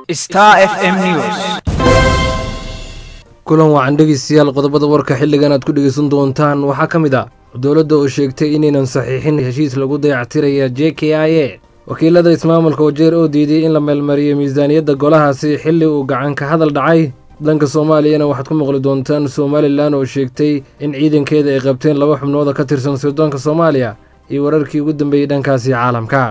Star FM News. kulan wacan dhegeystayaal qodobada warka xilligan aad ku dhegeysan doontaan waxaa ka mid ah dowladda oo sheegtay inaynan saxiixin heshiis lagu dayactiraya j k i a wakiilada ismaamulka wajeer oo diiday in la meelmariyo miisaaniyadda golahaasi xilli uu gacan ka hadal dhacay dhanka soomaaliyana waxaad ku maqli doontaan somalilan oo sheegtay in ciidankeeda ay qabteen laba xubnooda ka tirsan sirdoonka soomaaliya iyo wararkii ugu dambeeyey dhankaasi caalamka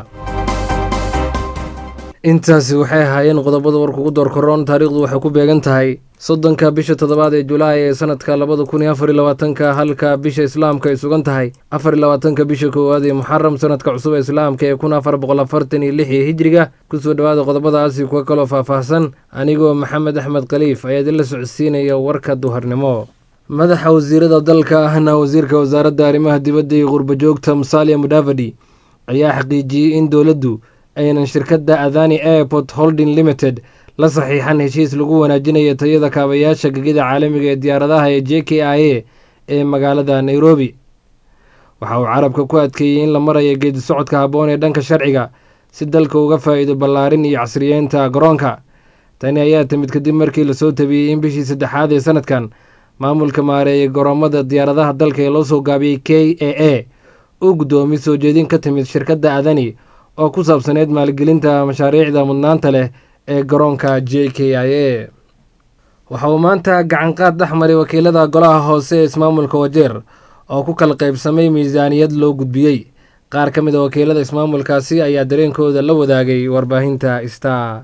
intaasi waxay ahaayeen qodobada warka ugu door koroon taariikhdu waxay ku beegan tahay soddonka bisha toddobaad ee julaay ee sanadka labada kun iyo afar iyo labaatanka halka bisha islaamka ay sugan tahay afar iyo labaatanka bisha koowaad ee muxaram sanadka cusub ee islaamka ee kun afar boqol afartan iyo lix ee hijriga kusoo dhowaada qodobadaasi kuwa kaloo faahfaahsan anigoo maxamed axmed khaliif ayaa idinla socodsiinaya warka duharnimo madaxa wasiirada dalka ahna wasiirka wasaaradda arrimaha dibadda iyo qurbajoogta musalia mudavadi ayaa xaqiijiyey in dowladdu aynan shirkadda adani airport holding limited la saxiixan heshiis lagu wanaajinayo tayada kaabayaasha gegida caalamiga ee diyaaradaha ee j k i a ee magaalada nairobi waxa uu carabka ku adkeeyey in la marayo geedi socodka habboon ee dhanka sharciga si dalka uga faa'iido ballaarin iyo casriyeynta garoonka tani ayaa timid kadib markii lasoo tabiyey in bishii saddexaad ee sanadkan maamulka maareeyay garoomada diyaaradaha dalka ee loo soo gaabiyey k a a uu guddoomiy soo jeedin ka timid shirkadda adani oo ku saabsaneyd maalgelinta mashaariicda mudnaanta leh ee garoonka j k i a waxa uu maanta gacanqaad dhex maray wakiilada golaha hoose ee ismaamulka wajeer oo ku kala qaybsamay miisaaniyad loo gudbiyey qaar ka mid a wakiilada ismaamulkaasi ayaa dareenkooda la wadaagay warbaahinta star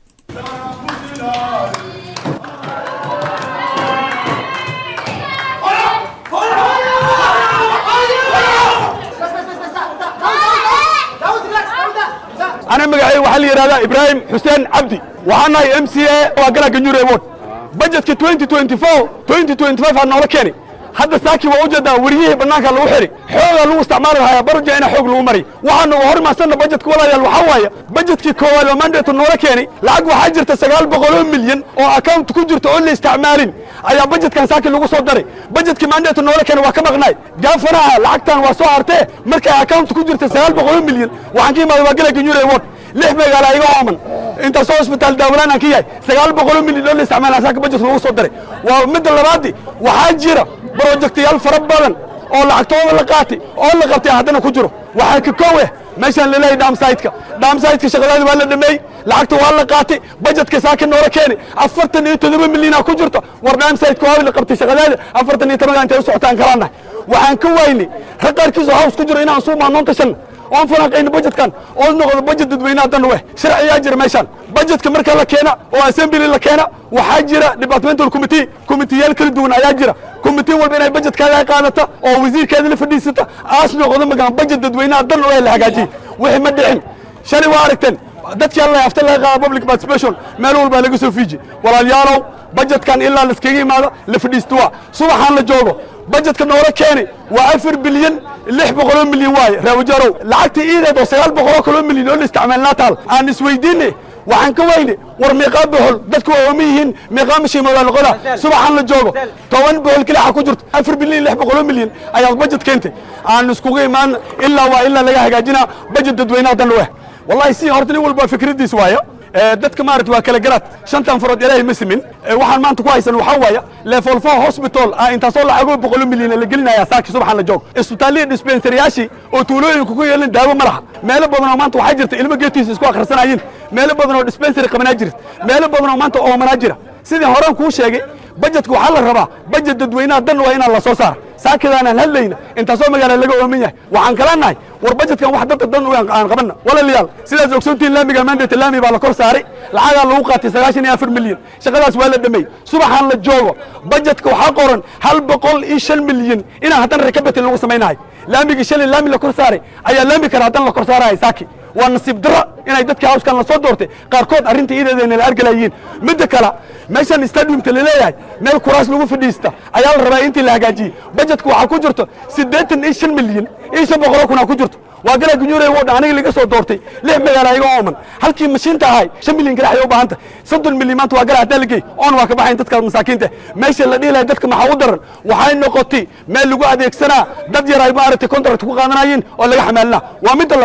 أنا مقعي وحل يرادا إبراهيم حسين عبدي وحنا ام سي اي وقال جنيور ايوود بجت 2024 2025 هذا نولا كيني hadda saaki waa ujeedaa wariyihii bannaanka lagu xiri xoogaa lagu isticmaali lahaa barja ina xoog lagu mari waxaanu hormaasana bajetka walaalayaal waxaa waaye bajetkii koowaad oo mandate noola keeni lacag waxaa jirta sagaal boqol oo milyan oo account ku jirta oo la isticmaalin ayaa bajetkan saaki lagu soo daray bajetkii mandate noola keeni waa ka maqnaay gaafanaha lacagtan waa soo hartee markay account ku jirta sagaal boqol oo milyan waxaan ka imaaday waa gala ganyure award lix magaala iga ooman intaasoo isbitaal daawalaan aan ka yahay sagaal boqol oo milyan oo la isticmaala saaka bajetka lagu soo daray waa midda labaadii waxaa jira brojektayaal fara badan oo lacagtooda la qaatay oo la qabtay haddana ku jiro waxaa ka kow eh meeshaan laleeyahay dhaamsaytka dhaamsaytka shaqadaada waa la dhameeyey lacagta waa la qaatay bajetka saaka noola keeni afartan iyo toddoba milyana ku jirto war dhaamsaytka waa la qabtay shaqadaada afartan iyo tobanka intay u socotaan kalaanahay waxaan ka waynay rag qaarkiisa hoos ku jiro inaan suu maanoon tashanna oon falanqayno bajetkan oo noqdo bajet dadweynaha dan weh sharciyaa jira meeshaan bajetka marka la keena oo assembly la keena waxaa jira departmental committee committeeyaal kala duwan ayaa jira committee walba inay bajetkaaga qaadata oo wasiirkeeda la fadhiisata aas noqdo magaan bajet dadweynaha dan weh la hagaajiye wixii ma dhicin shalay waa aragteen dadkii alla hafta laga qaada public participation meel walbaa laga soo fiiji walaalyaalow bajetkan ilaa laskaga imaado la fadhiisto waa subaxaan la joogo bajetka noola keeni waa afar bilyan lix boqoloo milyan waaye reewajarow lacagtii iideed oo sagaal boqoloo kaloo milyan oo la isticmaalnaa taal aan isweydiine waxaan ka weyne war meeqaa bohol dadku waa ooma yihiin meeqaa mashiima waa noqoda subaxaan la joogo toban bohol kelixa ku jirto afar bilyan lix boqoloo milyan ayaad bajet keentay aan iskugu imaan ilaa waa ilaa laga hagaajinaa bajet dadweynaha dan weh wallahi si horta nin walba fikradiis waayo dadka maarata waa kala garaad shantan farood ilaahay ma simin waxaan maanta ku haysan waxaa waaya level four hospital ah intaasoo lacagoo boqolo milyan la gelinaya saaki subaxan la joogo isbitaallihii dispensariyaashii oo tuulooyinka ku yeelan daawo ma laha meelo badan oo maanta waxaa jirta ilmo geetiisa isku akhrisanayiin meelo badan oo dispensary qabanaa jirta meelo badan oo maanta oomanaa jira sidii horaan kuu sheegay bajetka waxaa la rabaa bajet dadweynaha dan waa inaan la soo saara saakadaanaan hadlayna intaasoo magaala laga ooman yahay waxaan kala nahay war bajetkan wax dadka dan aan qabanna walaalayaal sidaas ogsoontiin laamiga mandate laami baa la kor saaray lacagaa lagu qaatay sagaashan iyo afar milyan shaqadaas waa la dhameey subaxaan la joogo bajetka waxaa qoran hal boqol iyo shan milyan inaan haddana rekabatin lagu samaynahay laamigii shalay laami la kor saaray ayaa laami kale haddana la kor saaraya saaki waa nasiib daro inay dadkii hawskan la soo doortay qaarkood arrinta iideedana la argalayiin midda kale meeshan stadiumta laleeyahay meel kuraas lagu fadhiista ayaa la rabaa intii la hagaajiyey bajetka waxaa ku jirto siddeetan iyo shan milyan iyo shan boqoloo kunaa ku jirto waa galaa gunyuure wodha aniga laga soo doortay lix magaala iga ooman halkii mashiinta ahay shan milyan kale ayay u baahanta soddon milyan maanta waa gala hadaa la geey oon waa ka baxayn dadka masaakiinta meesha la dhihi lahay dadka maxaa u daran waxay noqotay meel lagu adeegsanaa dad yar ay maaragtay contract ku qaadanayeen oo laga xamaalinaa waa midda labaad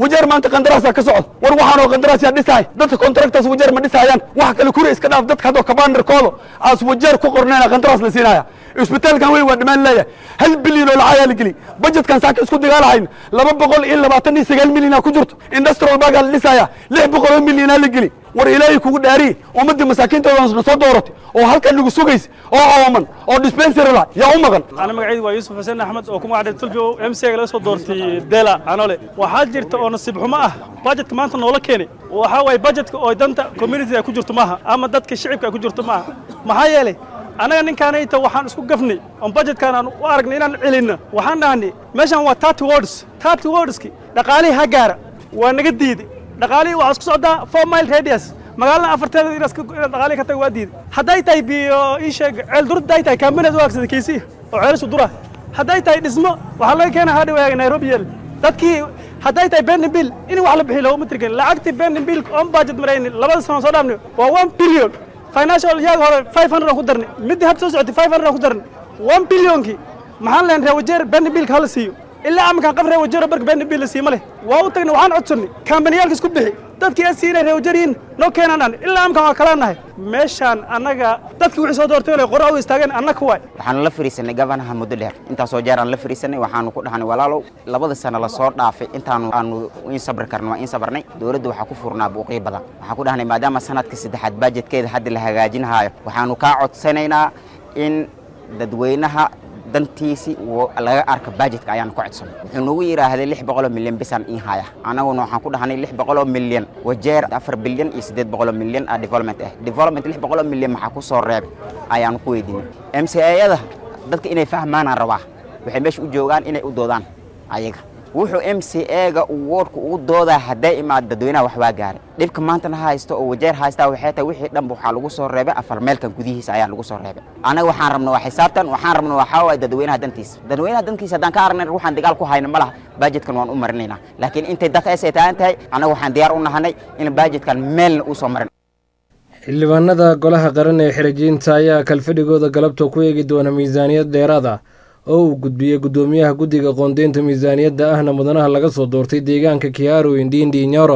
wajeer maanta qandaraasaa ka socda war waxaanoo qandaraas yaa dhisahay dadka contractors wajeer ma dhisayaan wax kale kure iska dhaaf dadka haddoo kabaandarkooda aas wajeer ku qornayna qandaraas la siinaya isbitaalkan weyn waa dhammaan leeyahay hal bilyan oo lacagaa la geliy budgetkan saaka isku dagaalahayn laba boqol iyo labaatan iyo sagaal milyanaa ku jirto industrial bagaa la dhisaya lix boqol oo milyanaa la geli war ilaahay kugu dhaariye ummaddii masaakiintooda soo dooratay oo halkan nagu sugaysa oo ooman oo dispensary la yaa u maqan ana magacaydu waa yuusuf xuseen axmed oo ku magacdhay tulfio m c ga laga soo doortay dela anole waxaa jirta oo nasiib xumo ah bajetka maanta noola keenay waxaa waaye bajetka oo danta community ay ku jirto maaha ama dadka shicibka ay ku jirto maaha maxaa yeelay annaga ninkaanayta waxaan isku gafnay oon bajetkaan aan u aragnay inaan celinno waxaan dhahnay meeshan waa tarty words tarty wordski dhaqaalihii ha gaara waa naga diiday dhaqaalihii waxaa isku socdaa four mile radius magaalada afarteeda inaad dhaqaalihi ka taga waa diiday hadday tahay biyo ii sheeg ceel durad hadday tahay kaambineed u agsada kiisii oo ceelishu dura hadday tahay dhismo waxaa laga keena hadhiwaaga nairobi yeel dadkii hadday tahay benin bill in wax la bixiy looguma tirgelin lacagtii benin bill on budget marayni labada sano soo dhaafnay waa one billion financial yaaga hore five hundred aan ku darnay middii hadda soo socotay five hundred aan ku darnay one billionkii maxaan lehan reewajeer benin billka hala siiyo ilaa amakaan qaf reewajeero barka benin bill la siima leh waa u tagnay waxaan codsannay kambaniyaalka isku bixi dadkii asi inay reewajeeriin noo keenanaan ilaa amakaan waa kala nahay meeshaan annaga dadkii wixii soo doortay inay qora u istaageen annaka waay waxaanu la fariisanay gabanaha muddo dheer intaasoo jeer aan la fariisanay waxaanu ku dhahnay walaalow labada sano lasoo dhaafay intaanu aanu in sabri karno waa in sabarnay dowladda waxaa ku furnaa buuqyo badan waxaan ku dhahnay maadaama sanadka saddexaad bajetkeeda hadda la hagaajinahaayo waxaanu kaa codsanaynaa in dadweynaha dantiisi laga arka bajetka ayaanu ka codsanay wuxuu nagu yidhaahday lix boqoloo milyan bisaan in haya annaguna waxaan ku dhahnay lix boqoloo milyan wajeer afar bilyan iyo siddeed boqoloo milyan ah development ah development lix boqoloo milyan maxaa ku soo reebay ayaanu ku weydiinay m c ayada dadka inay fahmaanaan rabaa waxay meesha u joogaan inay u doodaan ayaga wuxuu m c ega woodka ugu doodaa hadday imaad dadweynaha wax waa gaaray dhibka maantana haysto oo wajeer haystaa waxay tahay wixii dhanba waxaa lagu soo reebay afar meelkan gudihiisa ayaa lagu soo reebay anaga waxaan rabna waa xisaabtan waxaan rabna waxaa waaye dadweynaha dantiisa dadweynaha dantiisa haddaan ka aragnay waxaan dagaal ku hayna ma laha bajetkan waan u marinaynaa laakiin intay dadka ay taagan tahay annaga waxaan diyaar u nahanay in bajetkan meelna uu soo marin xildhibaanada golaha qaran ee xirijiinta ayaa kalfadhigooda galabta ku eegi doona miisaaniyad dheeraad ah oo uu gudbiyey guddoomiyaha guddiga qoondeynta miisaaniyadda ahna mudanaha laga soo doortay deegaanka kiaru indindi nyoro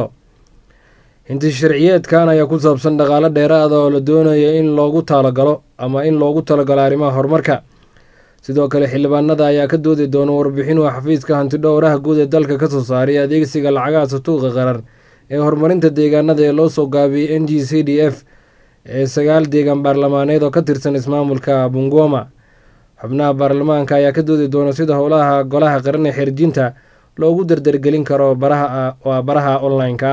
inti sharciyeedkan ayaa ku saabsan dhaqaalo dheeraada oo la doonaya in loogu talagalo ama in loogu talagalo arrimaha horumarka sidoo kale xildhibaanada ayaa ka doodi doona warbixin uu xafiiska hantidhowraha guud ee dalka ka soo saaray adeegsiga lacagaha satuuqa qaran ee horumarinta deegaanada ee loo soo gaabiyey n g c d f ee sagaal deegaan baarlamaaneed oo ka tirsan ismaamulka bungoma xubnaha baarlamaanka ayaa ka doodi doona sida howlaha golaha qaran ee xirjinta loogu dardargelin karo waa baraha online-ka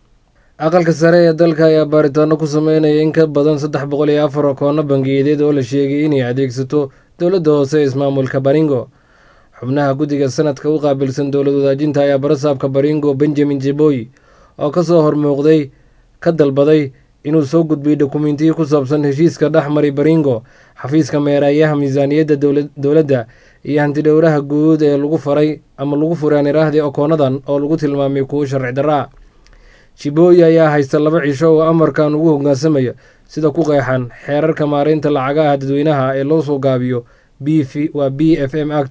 aqalka sare ee dalka ayaa baaritaano ku sameynaya in ka badan saddex boqol iyo afar koono bangiyadeed oo la sheegay inay adeegsato dowladda hoose ee ismaamulka baringo xubnaha guddiga sanadka u qaabilsan dowlad wadaajinta ayaa barasaabka baringo benjamin jeboy oo kasoo hormuuqday ka dalbaday inuu soo gudbiyey dokumentiyo ku saabsan heshiiska dhexmari baringo xafiiska meeraayaha miisaaniyadda dowladda iyo hantidhowraha guud ee lagu faray ama lagu furay aniraahdii okoonadan oo lagu tilmaamay kuwo sharci darraa jibooyi ayaa haysta laba cisho oo amarkan ugu hogaansamaya sida ku qeexan xeerarka maareynta lacagaha dadweynaha ee loo soo gaabiyo waa b f m act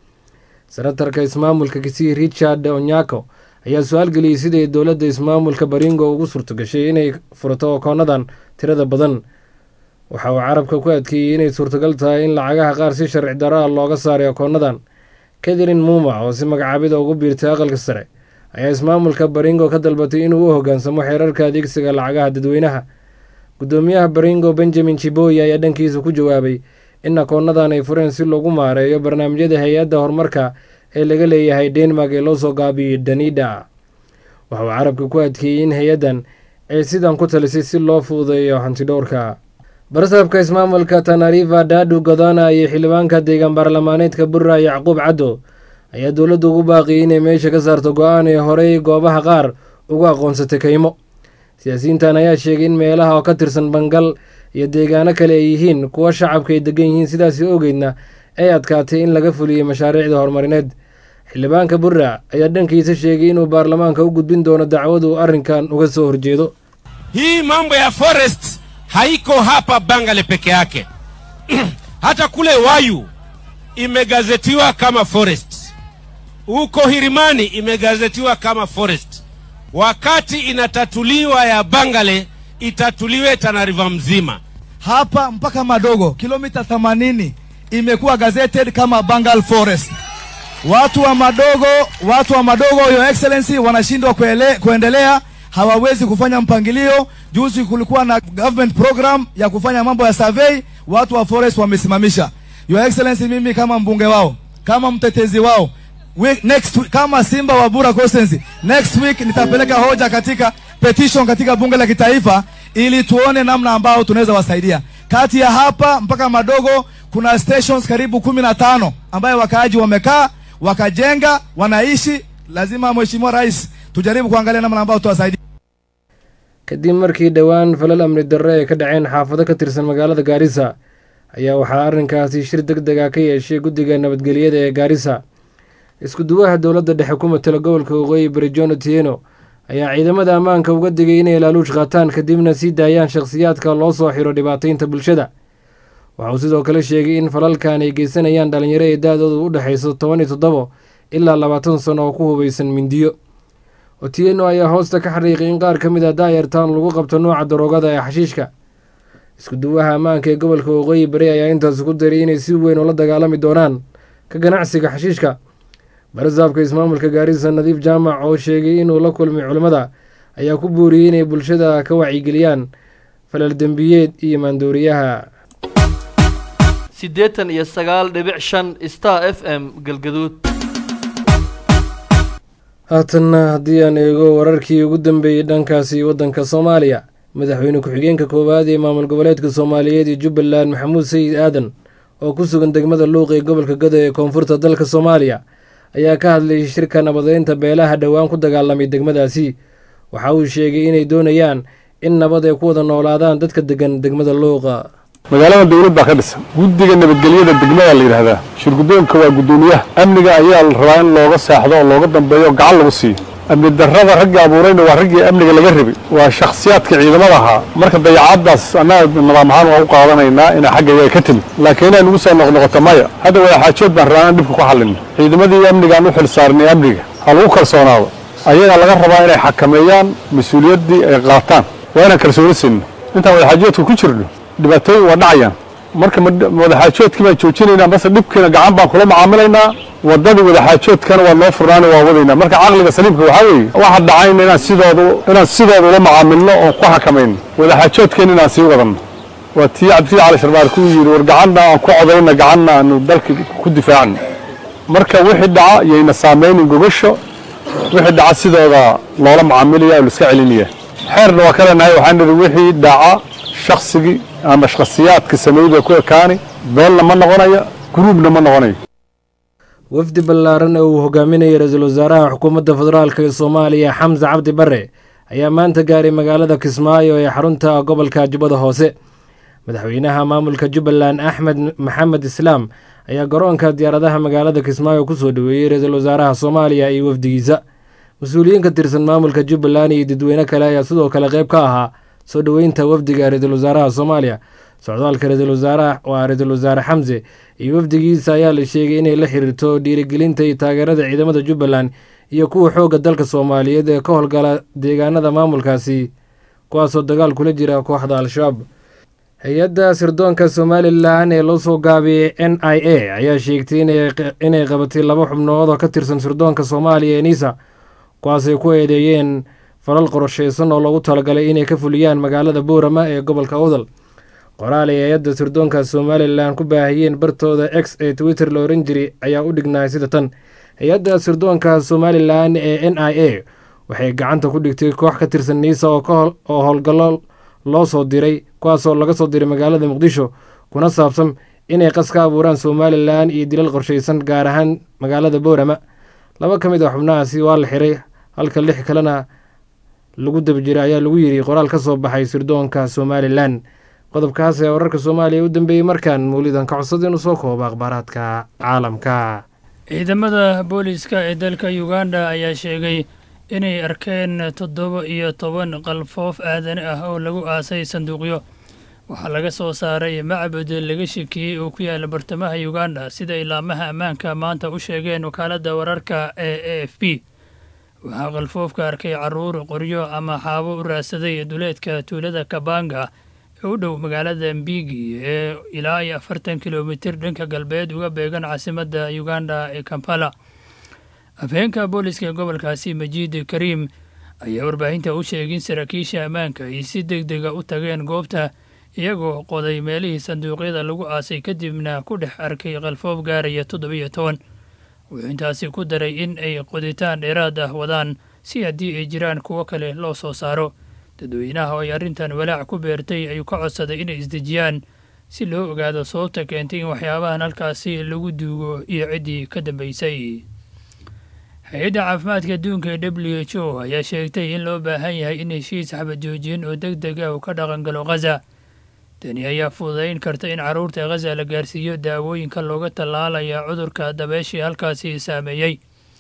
senatarka ismaamulka kisii richard onyako ayaa su-aal geliyey siday dowladda ismaamulka baringo ugu suurtogashay inay furato okoonadan tirada badan waxa uu carabka ku adkeeyey inay suurtagal tahay in lacagaha qaar si sharci daraa looga saaray okoonadan katharine muma oo si magacaabida ugu biirtay aqalka sare ayaa ismaamulka baringo ka dalbatay inuu u hoggaansamo xeerarka adeegsiga lacagaha dadweynaha guddoomiyaha baringo benjamin jiboy ayaa dhankiisa ku jawaabay in akoonadan ay fureen si loogu maareeyo barnaamijyada hay-adda horumarka ee laga leeyahay denmark ee loo soo gaabiyey danida waxa uu carabka ku adkeeyey in hay-addan ay sidan ku talisay si loo fududeeyo hantidhowrka barasaabka ismaamulka tanariva dadu godana iyo xildhibaanka deegaan baarlamaaneedka burra yacquub caddo ayaa dowladdu ugu baaqiyey inay meesha ka saarto go-aan ee horey goobaha qaar ugu aqoonsatay kaymo siyaasiyiintan ayaa sheegay in meelaha oo ka tirsan bangal iyo deegaano kale ay yihiin kuwa shacabka ay degan yihiin sidaasi ogeydna ay adkaatay in laga fuliyey mashaariicda horumarineed xildhibaanka burra ayaa dhankiisa sheegay inuu baarlamaanka u gudbin doono dacwad uu arrinkan uga soo horjeedo hii mambo ya forest haiko hapa Bangale peke yake hata kule Wayu imegazetiwa kama forest. huko Hirimani imegazetiwa kama forest. Wakati inatatuliwa ya Bangale, itatuliwe Tana River mzima. hapa mpaka Madogo kilomita 80 imekuwa gazetted kama Bangal Forest. Watu wa Madogo, watu wa Madogo, your excellency, wanashindwa kuele, kuendelea, hawawezi kufanya mpangilio. Juzi kulikuwa na government program ya kufanya mambo ya survey, watu wa forest wamesimamisha. Your excellency, mimi kama mbunge wao, kama mtetezi wao week, next week, kama Simba wa Bura Constituency, next week nitapeleka hoja katika petition katika bunge la kitaifa ili tuone namna ambao tunaweza wasaidia. Kati ya hapa mpaka Madogo kuna stations karibu kumi na tano ambayo wakaaji wamekaa wakajenga wanaishi. Lazima Mheshimiwa Rais tujaribu kuangalia namna ambao tuwasaidia. kadib markii dhowaan falal amni darre ay ka dhaceen xaafado ka tirsan magaalada gaarisa ayaa waxaa arrinkaasi shir deg dega ka yeeshay guddiga nabadgelyada ee gaarisa isku duwaha dowladda dhexe ku matala gobolka waqooyi bari john otieno ayaa ciidamada ammaanka uga digay inay laaluush qaataan kadibna sii daayaan shakhsiyaadka loo soo xiro dhibaataynta bulshada waxauu sidoo kale sheegay in falalkan ay geysanayaan dhalinyaro ee da-doodu u dhexayso toban iyo toddobo ilaa labaatan sano oo ku hubaysan mindiyo otieno ayaa hoosta ka xariiqay in qaar ka mid a daayartaan lagu qabto nooca daroogada ee xashiishka isku duwaha ammaanka ee gobolka waqooyi bari ayaa intaas ku daray inay si weyn ula dagaalami doonaan ka ganacsiga xashiishka barasaabka ismaamulka gaarisa nadiif jaamac oo sheegay inuu la kulmay culimmada ayaa ku buuriyey inay bulshada ka wacyigeliyaan falal dembiyeed iyo maandooriyaha siddeetan iyo sagaal dhibic shan star f m galgaduud haatanna haddii aan eego wararkii ugu dambeeyey dhankaasi waddanka soomaaliya madaxweyne ku-xigeenka koowaad ee maamul goboleedka soomaaliyeed iyo jubbaland maxamuud sayid aadan oo ku sugan degmada luuq ee gobolka gado ee koonfurta dalka soomaaliya ayaa ka hadlayay shirka nabadeynta beelaha dhowaan ku dagaalamay degmadaasi waxa uu sheegay inay doonayaan in nabad ay ku wada noolaadaan dadka degan degmada luuqa magaalada dowlad baa ka dhisan guddiga nabadgelyada degmada la yidhaahdaa shirguddoonka waa guddoomiyaha amniga ayaa la rabaa in looga saaxdo oo looga dambeeyo oo gacan lagu siiyo amni darrada raggii abuurayna waa raggii amniga laga rabay waa shakhsiyaadka ciidamada ahaa marka dayacaaddaas annaga nidaam ahaan waan u qaadanaynaa inay xagga iyaga ka timid laakiin inay nagu soo noqnoqoto maya hadda wadaxaajood baan rabaa inaan dhibka ku xallino ciidamadii amnigaan u xil saarnay amniga ha lagu kalsoonaado ayagaa laga rabaa inay xakameeyaan mas-uuliyaddii ay qaataan waa inaan kalsooni siinno intaan wadaxaajoodka ku jirno dhibaatooyin waa dhacayaan marka wadaxaajoodkii baan joojinaynaa base dhibkiina gacan baan kula macaamilaynaa waddadii wadaxaajoodkana waa noo furnaani waa wadaynaa marka caqliga saliimka waxaa weeye waxa dhacayna inaan sidooda inaan sidooda ula macaamilno oon ku xakamayno wadaxaajoodkeena inaan sii wadanno waa tii cabdifii cali sharbaar ku yidhi war gacanna aan ku codayna gacanna aanu dalka ku difaacno marka wixii dhaca yayna saamaynin gogasho wixii dhaca sidooda loola macaamilaya oo la iska celinaya xeerna waa ka leenahay waxaan nidhi wixii dhaca shaksigii ama shakhsiyaadka sameeyda ku ekaani beelna ma noqonayo gruubna ma noqonayo wafdi ballaaran ee uu hogaaminayay ra-iisul wasaaraha xukuumadda federaalk ee soomaaliya xamse cabdi bare ayaa maanta gaaray magaalada kismaayo ee xarunta gobolka jubbada hoose madaxweynaha maamulka jubbaland axmed maxamed islaam ayaa garoonka diyaaradaha magaalada kismaayo kusoo dhoweeyey ra-iisul wasaaraha soomaaliya iyo wafdigiisa mas-uuliyiin ka tirsan maamulka jubbaland iyo dadweyne kale ayaa sidoo kale qayb ka ahaa soo dhoweynta wafdiga ra-iisul wasaaraha soomaaliya socdaalka ra-iisul wasaaraha waa ra-iisul wasaare xamse iyo wafdigiisa ayaa la sheegay inay la xiriirto dhiirigelinta iyo taageerada ciidamada jubbaland iyo kuwa xoogga dalka soomaaliyeed ee ka howlgala deegaanada maamulkaasi kuwaasoo dagaal kula jira kooxda al-shabaab hay-adda sirdoonka somalilan ee loo soo gaabiyey n i a ayaa sheegtay inay qabatay laba xubnood oo ka tirsan sirdoonka soomaaliya ee nisa kuwaasay ku eedeeyeen falal qorsheysan oo loogu talagalay inay ka fuliyaan magaalada boorama ee gobolka udal qoraal ay hay-adda sirdoonka somalilan ku baahiyeen bartooda x ee twitter la oran jiray ayaa u dhignaay sida tan hay-adda sirdoonka somalilan ee n i a waxay gacanta ku dhigtay koox ka tirsan niisa oo howlgallo loo soo diray kuwaasoo laga soo diray magaalada muqdisho kuna saabsan inay qas ka abuuraan somalilan iyo dilal qorsheysan gaar ahaan magaalada boorama laba ka mid a xubnahaasi waa la xiray halka lix kalena lagu daba jiray ayaa lagu yidhi qoraal ka soo baxay sirdoonka somalilan qodobkaas ee wararka soomaaliya u dambeeyey markaan mawlidan ka codsada inuu soo koobo akhbaaraadka caalamka ciidamada booliiska ee dalka uganda ayaa sheegay inay arkeen toddoba iyo toban qalfoof aadani ah oo lagu aasay sanduuqyo waxaa laga soo saaray macbud laga shakiyey oo ku yaala bartamaha uganda sida ilaamaha ammaanka maanta u sheegeen wakaaladda wararka ee a f b waxaa qalfoofka arkay caruur qoryo ama xaabo u raadsaday duleedka tuulada kabanga ee u dhow magaalada mbigi ee ilaa iyo afartan kilomitir dhanka galbeed uga beegan caasimadda uganda ee kampala afheenka booliska gobolkaasi majiid kariim ayaa warbaahinta u sheegay in saraakiisha ammaanka ay si deg dega u tageen goobta iyagoo qoday meelihii sanduuqyada lagu aasay kadibna ku dhex arkay qalfoof gaaraya toddobiyo toban wuxuu intaasi ku daray in ay qoditaan dheeraad ah wadaan si haddii ay jiraan kuwo kale loo soo saaro dadweynaha oo ay arrintan walaac ku beertay ayuu ka codsaday inay isdejiyaan si loo ogaado sababta keentay in waxyaabahan halkaasi lagu duugo iyo ciddii ka dambaysay hay-adda caafimaadka adduunka ee w h o ayaa sheegtay in loo baahan yahay in heshiis xabad joojin oo deg deg ah uu ka dhaqangalo khaza tani ayaa fududayn karta in carruurta khaza la gaarsiiyo daawooyinka looga tallaalaya cudurka dabeeshii halkaasi saameeyey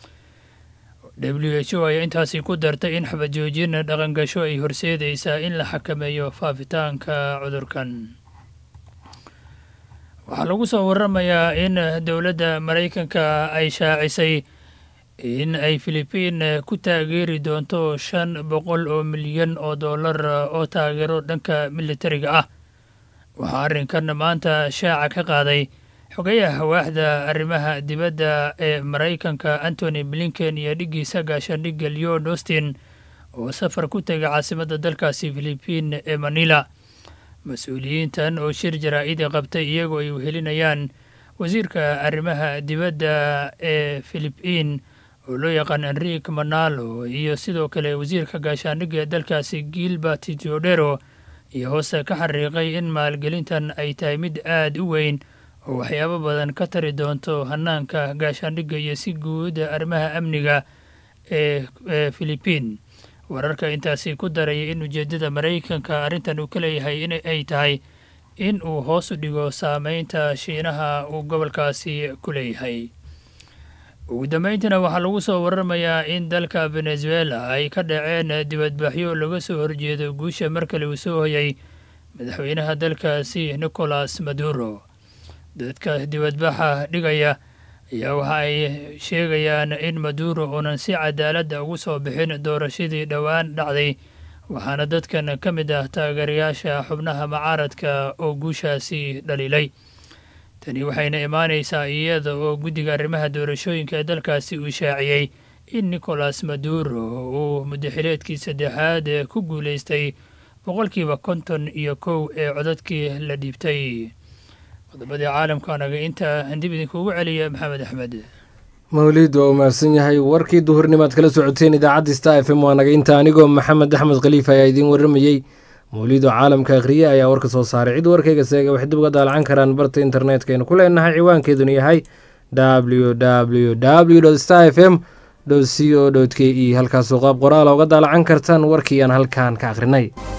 w h o ayaa intaasi ku dartay in xabad joojin dhaqangasho ay horseedaysaa in la xakameeyo faafitaanka cudurkan waxaa lagu soo waramayaa in dowladda maraykanka ay shaacisay in ay filibiin ku taageeri doonto shan boqol oo milyan oo dollar oo taageero dhanka militariga ah waxaa arrinkan maanta shaaca ka qaaday xogayaha waaxda arrimaha dibadda ee maraykanka antony blinken iyo dhiggiisa gaashaandhigga leon austin oo safar ku tegay caasimadda dalkaasi filibiin ee manila mas-uuliyiintan oo shir jaraa'idi qabtay iyagoo ay wehelinayaan wasiirka arrimaha dibadda ee filibiin oo loo yaqaan enrik manalo iyo sidoo kale wasiirka gaashaandhigga ee dalkaasi gilbert teodero iyo hoose ka xariiqay in maalgelintan ay tahay mid aad u weyn oo waxyaabo badan ka tari doonto hanaanka gaashaandhigga iyo si guuda arrimaha amniga ee filibiin wararka intaasi ku daraya in ujeeddada maraykanka arrintan uu ka leeyahay in ay tahay in uu hoos u dhigo saameynta shiinaha uu gobolkaasi ku leeyahay ugu dambeyntiina waxaa lagu soo waramayaa in dalka venezuela ay ka dhaceen dibadbaxyo laga soo horjeedo guusha mar kale uu soo hoyay madaxweynaha dalkaasi nicolas maduro dadka dibadbaxa dhigaya ayaa waxa ay sheegayaan in maduro uunan si cadaaladda ugu soo bixin doorashadii dhowaan dhacday waxaana dadkan ka mid ah taageerayaasha xubnaha mucaaradka oo guushaasi dhaliilay tani waxayna imaanaysaa iyada oo guddiga arrimaha doorashooyinka ee dalkaasi uu shaaciyey in nicolas maduro uu muddaxileedkii saddexaad ku guulaystay boqolkiiba konton iyo kow ee codadkii la dhiibtay qodobadii caalamkaanaga intaa dib idinkuugu celiya maxamed axmed mawliid waa u mahadsan yahay warkii duhurnimaad kala socoteen idaacadda star f m waa naga inta anigoo maxamed axmed khaliif ayaa idiin warramayey mawliid oo caalamka akhriye ayaa warka soo saaray cid warkayga seega waxay dib uga daalacan karaan barta internetkaynu ku leenahay ciwaankeeduna yahay w w w star f m c o k e halkaasoo qaab qoraala uga daalacan kartaan warkii aan halkaan ka akhrinay